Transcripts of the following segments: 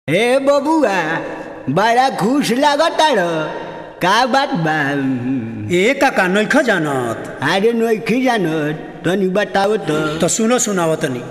हे बबुआ बड़ा खुश लागताड़ का बात बा ए काका नैख जानत अरे नोखी जानत तनी बताओ तो तो सुनो सुनाव तनी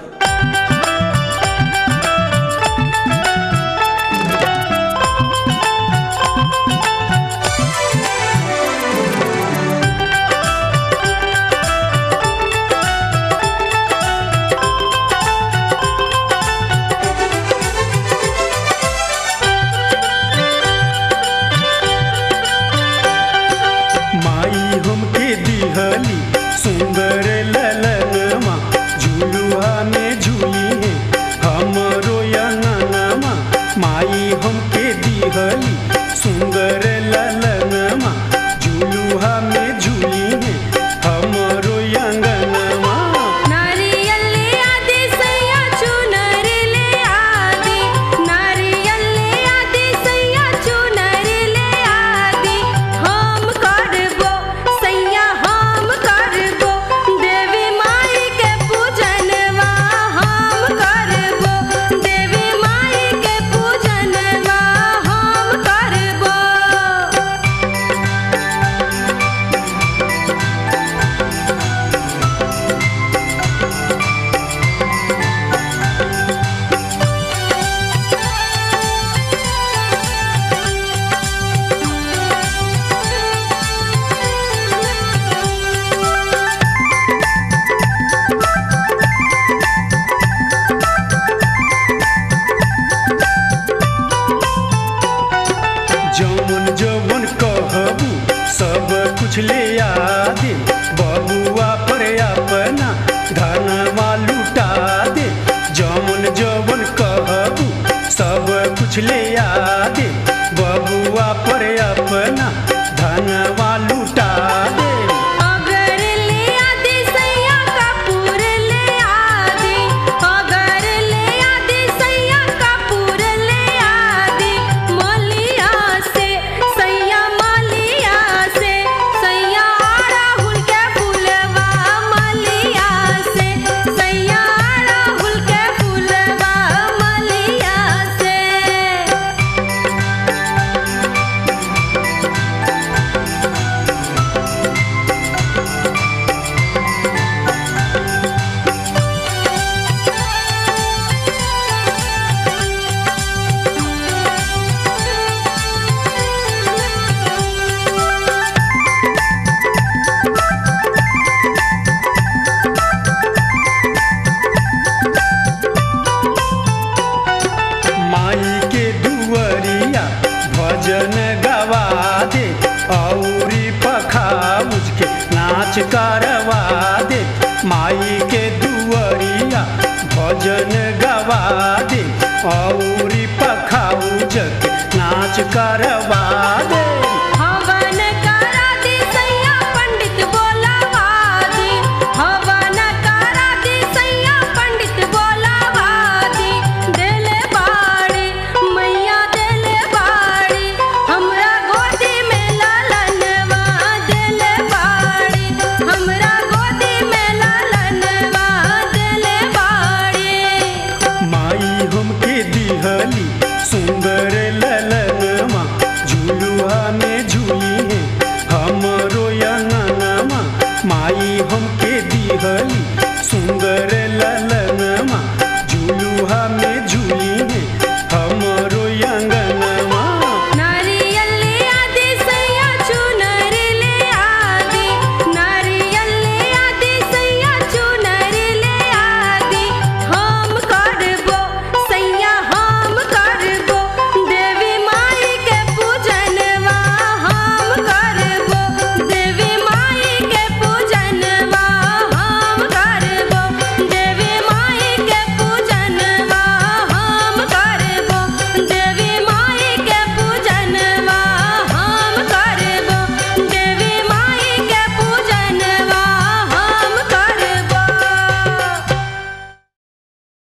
माई हमके दिहली सुंदर ललनमा झुलुआ में झूली है हमरो अंगनमा माई हमके दिहली सुंदर ललनमा झुलुआ में झूली है हमरो अंगनमा नारियल ले आदि सैया चुनर ले आदि नारियल ले आदि सैया चुनर ले आदि हम करबो सैया हम करबो देवी माई के पूजनवा हम करबो देवी माई के पूजनवा हम करबो जौन जौन कहबू सब कुछ ले आदे बबुआ पर अपना धनवा लुटा दे जौन जौन कहबू सब कुछ ले आदे बबुआ पर अपना धनवा लुटा दे अगर ले आदि सैया कपूर ले आदि अगर ले आदि सैया कपूर ले आदि मलिया से सैया मलिया से सैया राहुल के फूलवा मलिया से सैया राहुल के फूलवा मलिया से माई के दुअरिया भजन गवा दे औरी पखाउज के नाच करवा दे माई के दुअरिया भजन गवा दे औरी पखाउज के नाच करवा दे हवन करा दी सैया पंडित बोलावा दी हवन करा दी सैया पंडित बोलावा दी देले बाड़ी मैया देले बाड़ी हमरा गोदी में लालनवा देले बाड़ी हमरा गोदी में लालनवा देले बाड़ी माई हमके दिहली सुंदर ललन